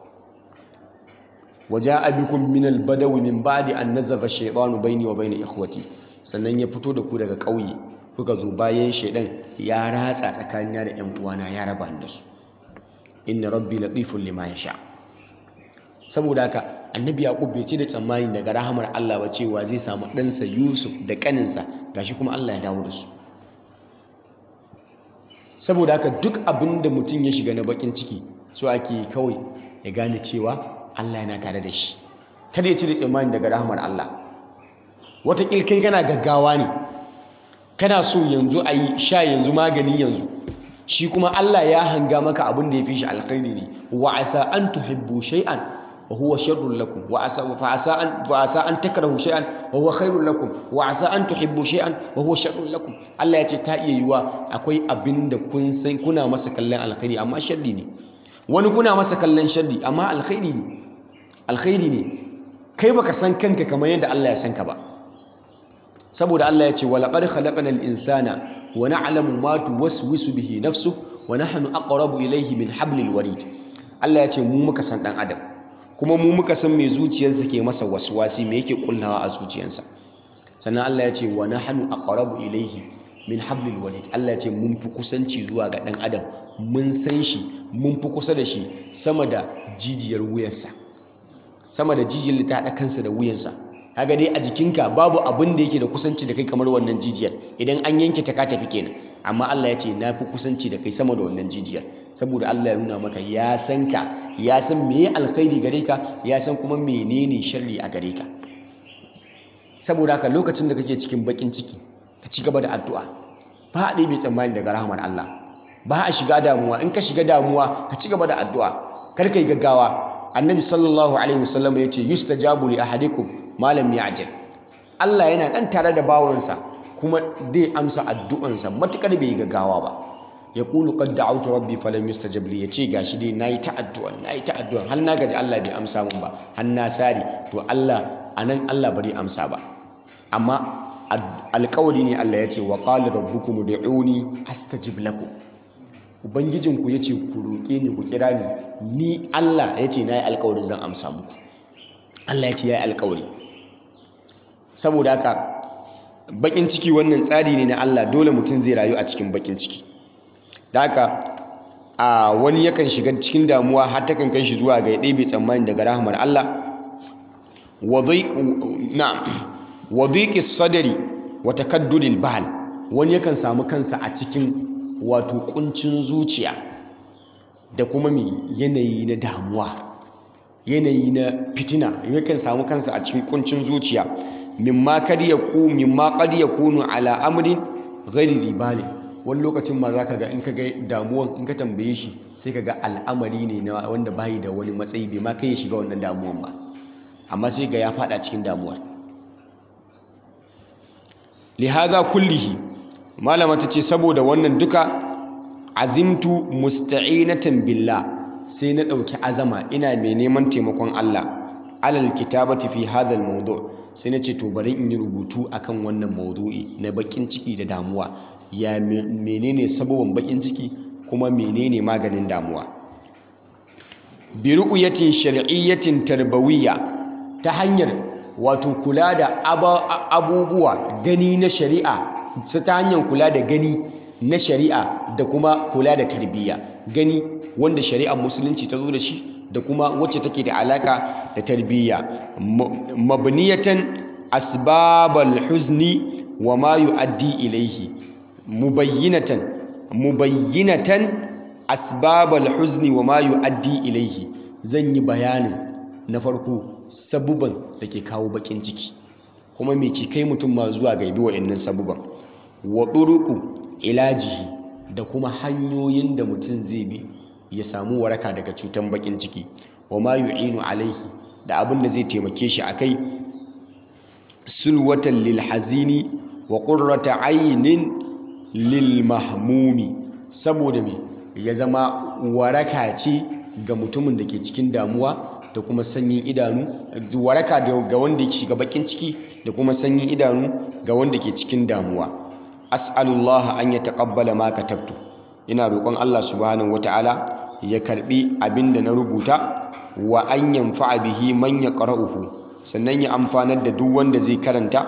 waja'a bikum min al-badawi min ba'di an nazaga shaytanu bayni wa bayna ikhwati sannan ya fito da ku daga ƙauye kuka zo bayan shaidan ya ratsa tsakanina da ƴan uwana ya raba ni da su inna rabbi latifun lima yasha saboda haka annabi yaqub bai ce da tsammani daga rahamar Allah ba cewa zai samu ɗansa Yusuf da ƙaninsa gashi kuma Allah ya dawo da su saboda haka duk abin da mutum ya shiga na bakin ciki so ake kawai ya gane cewa Allah yana tare da shi kada ya cire tsammani daga rahmar Allah wataƙil kai kana gaggawa ne kana so yanzu a yi sha yanzu magani yanzu shi kuma Allah ya hanga maka abin da ya fi shi alkhairi ne wa asa an tuhibbu shay'an wa huwa sharrun lakum wa asa fa asa an fa asa an takrahu shay'an wa huwa khairun lakum wa asa an tuhibbu shay'an wa huwa sharrun lakum Allah ya ce ta iya yiwa akwai abin da kun san kuna masa kallon alkhairi amma sharri ne wani kuna masa kallon sharri amma alkhairi ne alkhairi ne kai baka san kanka kamar yadda Allah ya san ka ba saboda Allah ya ce wa laqad khalaqnal insana wa na'lamu ma tuwaswisu bihi nafsu wa nahnu aqrabu ilayhi min hablil warid Allah ya ce mu muka san dan adam kuma mu muka san me zuciyarsa ke masa waswasi me yake kullawa a zuciyarsa sannan Allah ya ce wa nahnu aqrabu ilayhi min hablil warid Allah ya ce mun fi kusanci zuwa ga dan adam mun san shi mun fi kusa da shi sama da jijiyar wuyarsa sama da jijiyar ta haɗa kansa da wuyansa kaga dai a jikinka babu abin da yake da kusanci da kai kamar wannan jijiyar idan an yanke ta ka tafi kenan amma Allah ya ce na fi kusanci da kai sama da wannan jijiyar saboda Allah ya nuna maka ya san ka ya san meye alkhairi gare ka ya san kuma menene sharri a gare ka saboda haka lokacin da kake cikin bakin ciki ka ci gaba da addu'a ba a ɗebe tsammani daga rahmar Allah ba a shiga damuwa in ka shiga damuwa ka ci gaba da addu'a kar ka yi gaggawa annabi sallallahu alaihi wasallam ya ce yustajabu li ahadikum malam ya'jal Allah yana dan tare da bawansa kuma zai amsa addu'ansa matukar bai gaggawa ba ya kulu qad da'awtu rabbi falam yustajab li yace gashi dai nayi ta addu'a nayi ta addu'a har na gaji Allah bai amsa mun ba har na sari to Allah anan Allah bari amsa ba amma alƙawari ne Allah ya ce wa qala rabbukum ud'uni astajib lakum ubangijinku ya ce ku roƙe ni ku kira ni ni Allah ya ce na yi alkawarin zan amsa muku Allah ya ce ya yi alkawari saboda haka bakin ciki wannan tsari ne na Allah dole mutum zai rayu a cikin bakin ciki da haka a wani yakan shiga cikin damuwa har ta kan kai shi zuwa ga ya ɗebe tsammani daga rahmar Allah wa dhiqi sadri wa takaddudil bahl wani yakan samu kansa a cikin wato kuncin zuciya da kuma mai yanayi na damuwa yanayi na fitina yakan samu kansa a cikin kuncin zuciya mimma kad yaku mimma qad yakunu ala amrin ghairi ribali wani lokacin ma za ka ga in ka ga damuwan in ka tambaye shi sai ka ga al'amari ne na wanda bayi da wani matsayi bai ma kai ya shiga wannan damuwan ba amma sai ga ya fada cikin damuwar lihaza kullihi malama ta ce saboda wannan duka azimtu musta'inatan billah sai na ɗauki azama ina mai neman taimakon Allah alal kitabati fi hadha mawdu sai na ce to bari in yi rubutu akan wannan maudu'i na bakin ciki da damuwa ya menene sababin bakin ciki kuma menene maganin damuwa bi ru'yatin shar'iyyatin tarbawiyya ta hanyar wato kula da abubuwa gani na shari'a ta hanyar kula da gani na shari'a da kuma kula da tarbiyya gani wanda shari'ar musulunci ta zo da shi da kuma wacce take da alaka da tarbiyya mabniyatan asbabal huzni wa ma yu'addi ilayhi mubayyinatan mubayyinatan asbabal huzni wa ma yu'addi ilayhi zan yi bayanin na farko sabuban da ke kawo bakin ciki kuma me ke kai mutum ma zuwa ga bi wa'annan sabuban wa turuqu ilajihi da kuma hanyoyin da mutum zai bi ya samu waraka daga cutan bakin ciki wa ma yu'inu alaihi da abin da zai taimake shi akai sulwatan lil hazini wa qurrata aynin lil mahmumi saboda me ya zama waraka ce ga mutumin da ke cikin damuwa da kuma sanyin idanu waraka ga wanda ke shiga bakin ciki da kuma sanyin idanu ga wanda ke cikin damuwa as'alullah an yataqabbala ma katabtu ina roƙon Allah subhanahu wataala ya karbi abinda na rubuta wa an yanfa'a bihi man yaqra'uhu sannan ya amfanar da duk wanda zai karanta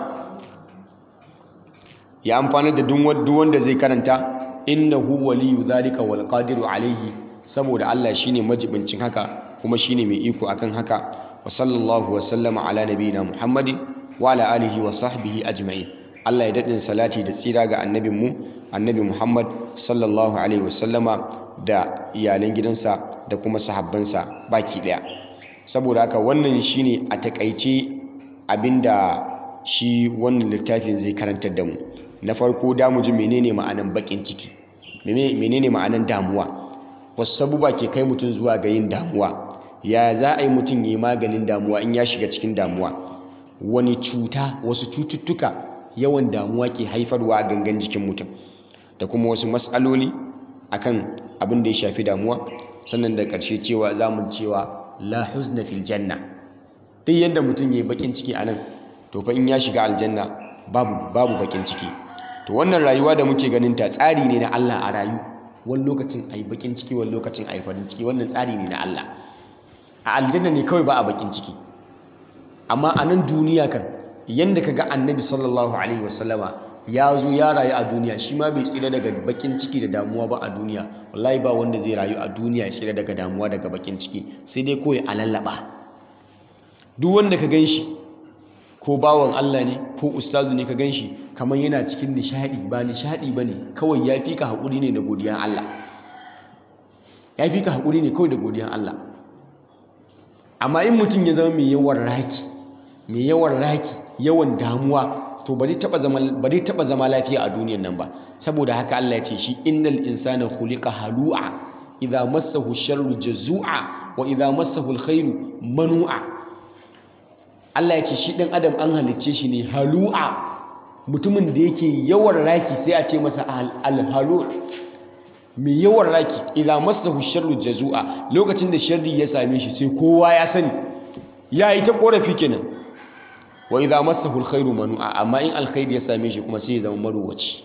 ya amfanar da duk wanda zai karanta innahu waliyyu dhalika wal qadiru alayhi saboda Allah shine majibincin haka kuma shine mai iko akan haka wa sallallahu wa sallama ala nabiyina muhammadin wa ala alihi wa sahbihi ajma'in Allah ya daɗin salati da tsira ga annabinmu annabi Muhammad sallallahu alaihi wasallama da iyalan gidansa da kuma sahabbansa baki ɗaya saboda haka wannan shine a takaice abinda shi wannan littafin zai karantar da mu na farko da mu ji menene ma'anan bakin ciki menene ma'anan damuwa wasu sabuba ke kai mutum zuwa ga yin damuwa ya za a yi mutum ya yi maganin damuwa in ya shiga cikin damuwa wani cuta wasu cututtuka yawan damuwa ke haifarwa a gangan jikin mutum da kuma wasu matsaloli akan abin da ya shafi damuwa sannan da ƙarshe cewa za mu cewa la huzna fil janna duk yadda mutum ya yi bakin ciki a nan to fa in ya shiga aljanna babu babu bakin ciki to wannan rayuwa da muke ganin ta tsari ne na Allah a rayu wani lokacin a yi bakin ciki wani lokacin a yi farin ciki wannan tsari ne na Allah a aljanna ne kawai ba a bakin ciki amma a nan duniya kan yanda kaga annabi sallallahu alaihi wasallama ya zo ya rayu a duniya shi ma bai tsira daga bakin ciki da damuwa ba a duniya wallahi ba wanda zai rayu a duniya ya tsira daga damuwa daga bakin ciki sai dai kawai a lallaba duk wanda ka gan shi ko bawan Allah ne ko ustazu ne ka gan shi kamar yana cikin nishadi ba nishadi ba ne kawai ya fi ka haƙuri ne da godiyan Allah ya fi ka haƙuri ne kawai da godiyan Allah amma in mutum ya zama mai yawan raki mai yawan raki yawan damuwa to ba zai taɓa zama lafiya a duniyan nan ba saboda haka Allah ya ce shi innal insana khuliqa halu'a idza massahu sharru jazua wa idza massahu alkhairu manu'a Allah ya ce shi ɗan adam an halicce shi ne halu'a mutumin da yake yawan raki sai a ce masa alhalu mai yawan raki idan masahu sharru jazua lokacin da sharri ya same shi sai kowa ya sani ya yi ta korafi kenan wa idan masahu alkhairu manu'a amma in alkhairi ya same shi kuma sai ya zama marowaci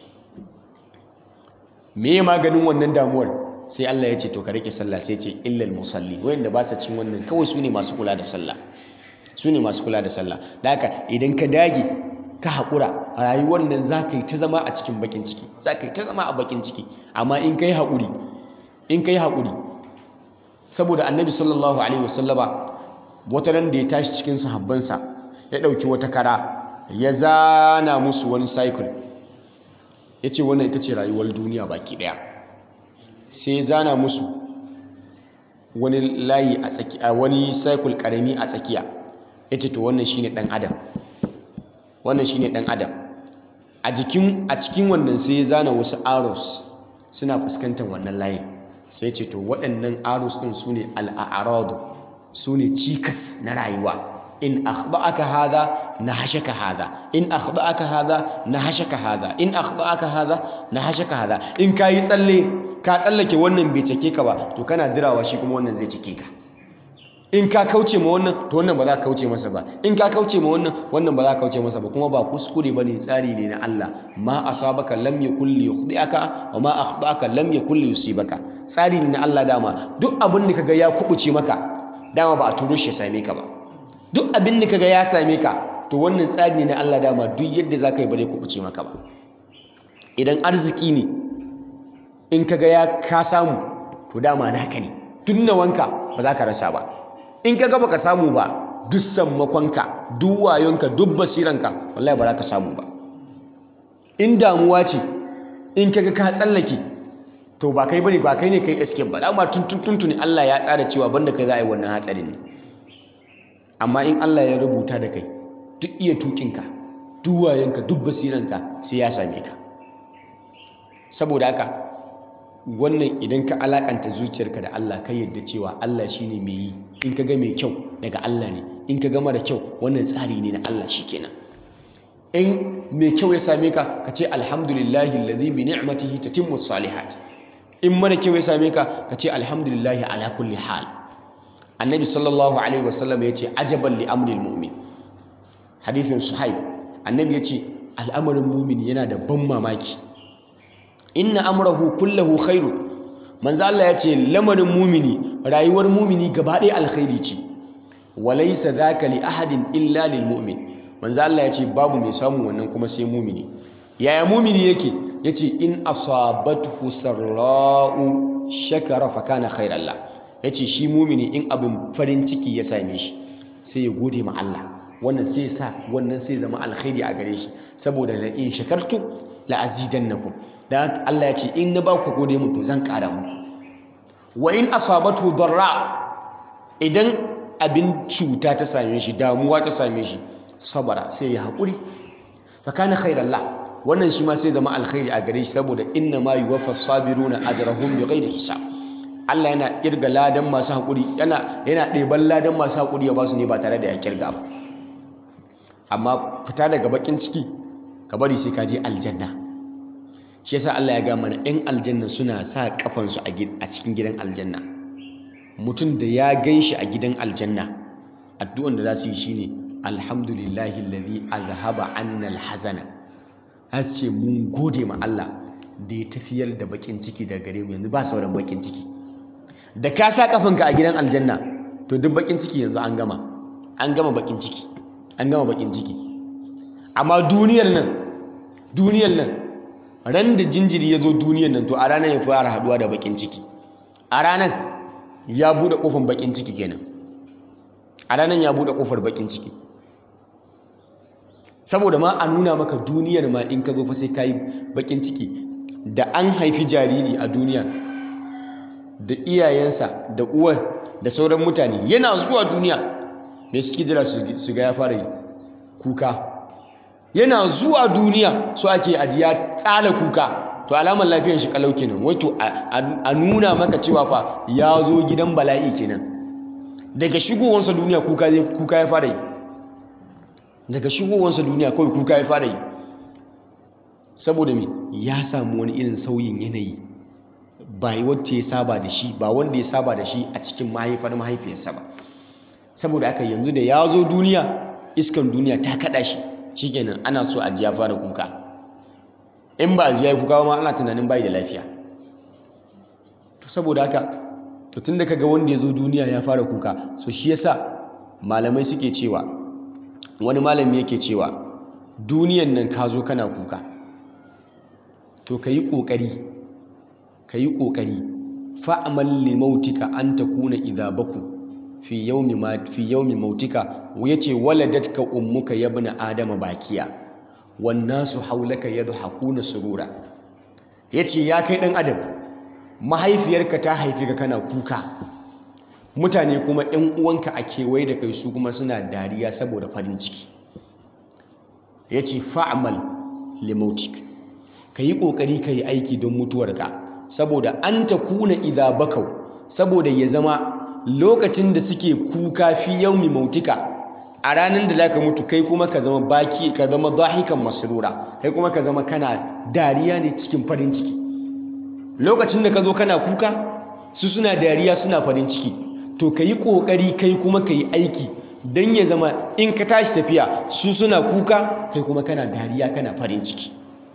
me maganin wannan damuwar sai Allah ya ce to ka rike sallah sai ya ce illal musalli wayanda ba sa cin wannan kawai su ne masu kula da sallah su ne masu kula da sallah da haka idan ka dage ka haƙura a rayuwar nan za ka yi ta zama a cikin bakin ciki za ka yi ta zama a bakin ciki amma in ka yi haƙuri in ka yi haƙuri saboda annabi sallallahu alaihi wasallama wata ran da ya tashi cikin sahabbansa ya ɗauki wata kara ya zana musu wani cycle ya ce wannan ita ce rayuwar duniya baki ɗaya sai ya zana musu wani layi a tsakiya wani cycle ƙarami a tsakiya ya ce to wannan shine ɗan adam wannan shine ɗan adam a jikin a cikin wannan sai ya zana wasu arrows suna fuskantar wannan layin sai ce to waɗannan arrows ɗin su ne al'aradu su ne cikas na rayuwa in akhda'aka hadha nahashaka hadha in akhda'aka hadha nahashaka hadha in akhda'aka hadha nahashaka hadha in kayi tsalle ka tsallake wannan bai cike ka ba to kana dirawa shi kuma wannan zai cike ka in ka kauce ma wannan to wannan ba za ka kauce masa ba in ka kauce ma wannan wannan ba za ka kauce masa ba kuma ba kuskure bane tsari ne na Allah ma asabaka lam yakul li yukhdi'aka wa ma akhda'aka lam yakul li yusibaka tsari ne na Allah dama duk abin da kaga ya kubuce maka dama ba a turo shi ya same ka ba duk abin da kaga ya same ka to wannan tsari ne na Allah dama duk yadda za ka yi ba zai kubuce maka ba idan arziki ne in kaga ya ka samu to dama naka ne tun nawanka ba za ka rasa ba in kaga baka samu ba duk sammakonka duk wayonka duk basiranka wallahi ba za ka samu ba in damuwa ce in kaga ka tsallake to ba kai bane ba kai ne kai escape ba dama tun tun tuntuni Allah ya tsara cewa banda kai za a yi wannan hatsarin ne amma in Allah ya rubuta da kai duk iya tukinka duk wayanka duk basiranka sai ya same ka saboda haka wannan idan ka alakanta zuciyarka da Allah kai yadda cewa Allah shine mai yi in ka ga mai kyau daga Allah ne in ka ga mara kyau wannan tsari ne na Allah shikenan in mai kyau ya same ka ka ce alhamdulillahi alladhi bi ni'matihi tatimmu salihat in mara kyau ya same ka ka ce alhamdulillahi ala kulli hal annabi sallallahu alaihi wasallam ya ce ajaban li amril mu'min hadithin suhaib annabi ya ce al'amarin mumin yana da ban mamaki inna amrahu kullahu khairu manzo Allah ya ce lamarin mumini rayuwar mumini gaba ɗaya alkhairi ce walaysa dhaka li ahadin illa lil mu'min manzo Allah ya ce babu mai samun wannan kuma sai mumini yaya mumini yake yace in asabathu sarra'u shakara fa kana khairan la yace shi mumini in abin farin ciki ya same shi sai ya gode ma Allah wannan sai sa wannan sai zama alkhairi a gare shi saboda la in shakartu la azidannakum dan Allah ya ce in na ba ku gode mu to zan kara muku wa in asabatu darra idan abin cuta ta same shi damuwa ta same shi sabara sai ya haƙuri fa kana khairan la wannan shi ma sai zama alkhairi a gare shi saboda inna ma yuwaffa sabiruna ajrahum bighairi hisab Allah yana kirga ladan masu haƙuri yana yana ɗeban ladan masu haƙuri ya ba su ne ba tare da ya kirga ba amma fita daga bakin ciki ka bari sai ka je aljanna shi yasa Allah ya ga mana ɗan aljanna suna sa kafansu a cikin gidan aljanna mutum da ya gan shi a gidan aljanna addu'an da za su yi shine alhamdulillahi alladhi azhaba anna alhazana har ce mun gode ma Allah da ya tafiyar da bakin ciki daga gare mu yanzu ba sauran bakin ciki da ka sa kafanka a gidan aljanna to duk bakin ciki yanzu an gama an gama bakin ciki an gama bakin ciki amma duniyar nan duniyar nan ran da jinjiri ya zo duniyar nan to a ranar ya fara haduwa da bakin ciki a ranar ya bude kofar bakin ciki kenan a ranar ya bude kofar bakin ciki saboda ma a nuna maka duniyar ma in ka zo fa sai ka yi bakin ciki da an haifi jariri a duniya da iyayensa da uwar da sauran mutane yana zuwa duniya me suke jira su ga ya fara yi kuka yana zuwa duniya so ake ajiya tsala kuka to alamar lafiyar shi kalau kenan wato a nuna maka cewa fa ya zo gidan bala'i kenan daga shigowansa duniya kuka kuka ya fara yi daga shigowansa duniya kawai kuka ya fara yi saboda me ya samu wani irin sauyin yanayi ba wacce ya saba da shi ba wanda ya saba da shi a cikin mahaifar mahaifiyarsa ba saboda aka yanzu da ya zo duniya iskan duniya ta kada shi shikenan ana so a ji ya fara kuka in ba a ji ya yi kuka ma ana tunanin bai da lafiya to saboda haka to tun da kaga wanda ya zo duniya ya fara kuka so shi yasa malamai suke cewa wani malami yake cewa duniyan nan ka zo kana kuka to ka yi ƙoƙari ka yi ƙoƙari fa'amal limautika an ta kuna idabaku fi yaumi mautika ya ce waladatka ummuka yabna adama bakiya wannan su haulaka yadda hakuna surura ya ce ya kai ɗan adam mahaifiyarka ta haifi ka kana kuka mutane kuma ‘yan uwanka a kewaye da kai su kuma suna dariya saboda farin ciki ya ce fa'amal limautik ka yi ƙoƙari ka yi aiki don mutuwarka saboda an ta kuna idha bakau saboda ya zama lokacin da suke kuka fi yaumi mautika a ranar da zaka mutu kai kuma ka zama baki ka zama dahikan masrura kai kuma ka zama kana dariya ne cikin farin ciki lokacin da ka zo kana kuka su suna dariya suna farin ciki to ka yi ƙoƙari kai kuma ka yi aiki don ya zama in ka tashi tafiya su suna kuka kai kuma kana dariya kana farin ciki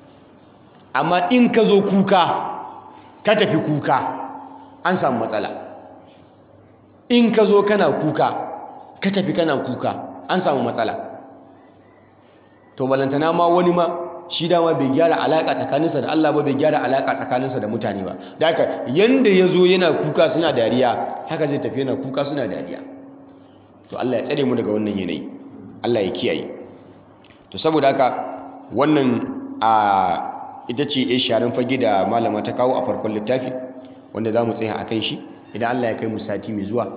amma in ka zo kuka ka tafi kuka an samu matsala in ka zo kana kuka ka tafi kana kuka an samu matsala to balantana ma wani ma shi dama bai gyara alaka tsakaninsa da Allah ba bai gyara alaka tsakaninsa da mutane ba da haka yanda ya zo yana kuka suna dariya haka zai tafi yana kuka suna dariya to Allah ya tsare mu daga wannan yanayi Allah ya kiyaye to saboda haka wannan a ita ce ya sharin fage da malama ta kawo a farkon littafi wanda za mu tsaya a kan shi idan Allah ya kai mu sati mai zuwa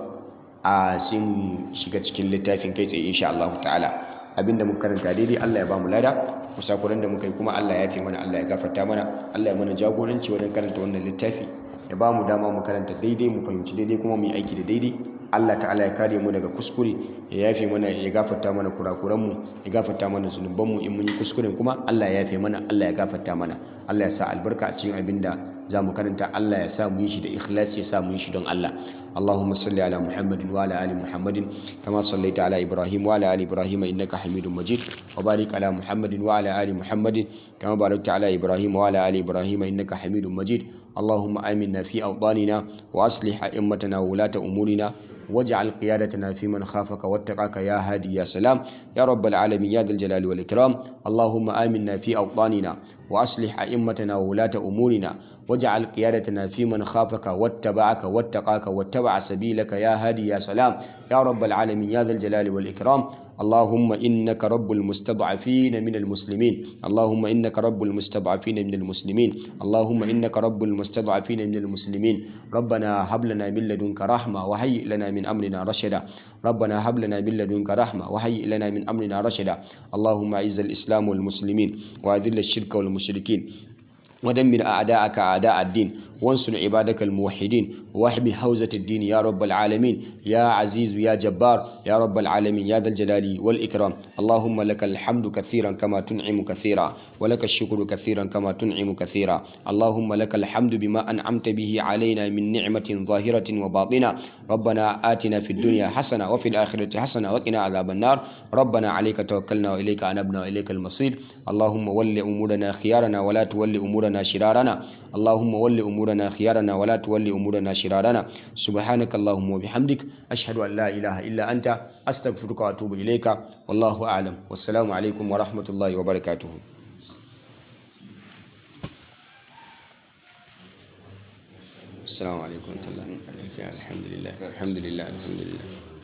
a sun shiga cikin littafin kai tsaye insha Allah ta'ala abinda muka karanta daidai Allah ya ba mu lada musakuran da muka yi kuma Allah ya fi mana Allah ya gafarta mana Allah ya mana jagoranci wajen karanta wannan littafi ya ba mu dama mu karanta daidai mu fahimci daidai kuma mu yi aiki da daidai Allah ta'ala ya kare mu daga kuskure ya yafe mana ya gafarta mana kurakuran mu ya gafarta mana zunuban mu in mun yi kuskuren kuma Allah ya yafe mana Allah ya gafarta mana Allah ya sa albarka a cikin abinda za mu karanta Allah ya sa mu yi shi da ikhlasi ya sa mu yi shi don Allah Allahumma salli ala Muhammadin wa ala ali Muhammadin kama sallaita ala Ibrahim wa ala ali Ibrahim innaka Hamidum Majid wa barik ala Muhammadin wa ala ali Muhammadin kama barakta ala Ibrahim wa ala ali Ibrahim innaka Hamidum Majid اللهم آمنا في أوطاننا وأصلح أئمتنا وولاة أمورنا واجعل قيادتنا في من خافك واتقاك يا هادي يا سلام يا رب العالمين يا ذا الجلال والإكرام اللهم آمنا في أوطاننا وأصلح أئمتنا وولاة أمورنا واجعل قيادتنا في من خافك واتبعك واتقاك واتبع سبيلك يا هادي يا سلام يا رب العالمين يا ذا الجلال والإكرام اللهم إنك رب المستضعفين من المسلمين اللهم إنك رب المستضعفين من المسلمين اللهم إنك رب المستضعفين من المسلمين ربنا هب لنا من لدنك رحمة وهيئ لنا من أمرنا رشدا ربنا هب لنا من لدنك رحمة وهيئ لنا من أمرنا رشدا اللهم أعز الإسلام والمسلمين وأذل الشرك والمشركين ودمر أعداءك أعداء الدين وانصر عبادك الموحدين واحمي حوزة الدين يا رب العالمين يا عزيز يا جبار يا رب العالمين يا ذا الجلال والإكرام اللهم لك الحمد كثيرا كما تنعم كثيرا ولك الشكر كثيرا كما تنعم كثيرا اللهم لك الحمد بما أنعمت به علينا من نعمة ظاهرة وباطنة ربنا آتنا في الدنيا حسنة وفي الآخرة حسنة وقنا عذاب النار ربنا عليك توكلنا وإليك أنبنا وإليك المصير اللهم ول أمورنا خيارنا ولا تول أمورنا شرارنا اللهم ول أمورنا خيارنا ولا تول أمورنا شرارنا سبحانك اللهم وبحمدك أشهد أن لا إله إلا أنت أستغفرك وأتوب إليك والله أعلم والسلام عليكم ورحمة الله وبركاته السلام عليكم ورحمة الله وبركاته الحمد لله الحمد لله الحمد لله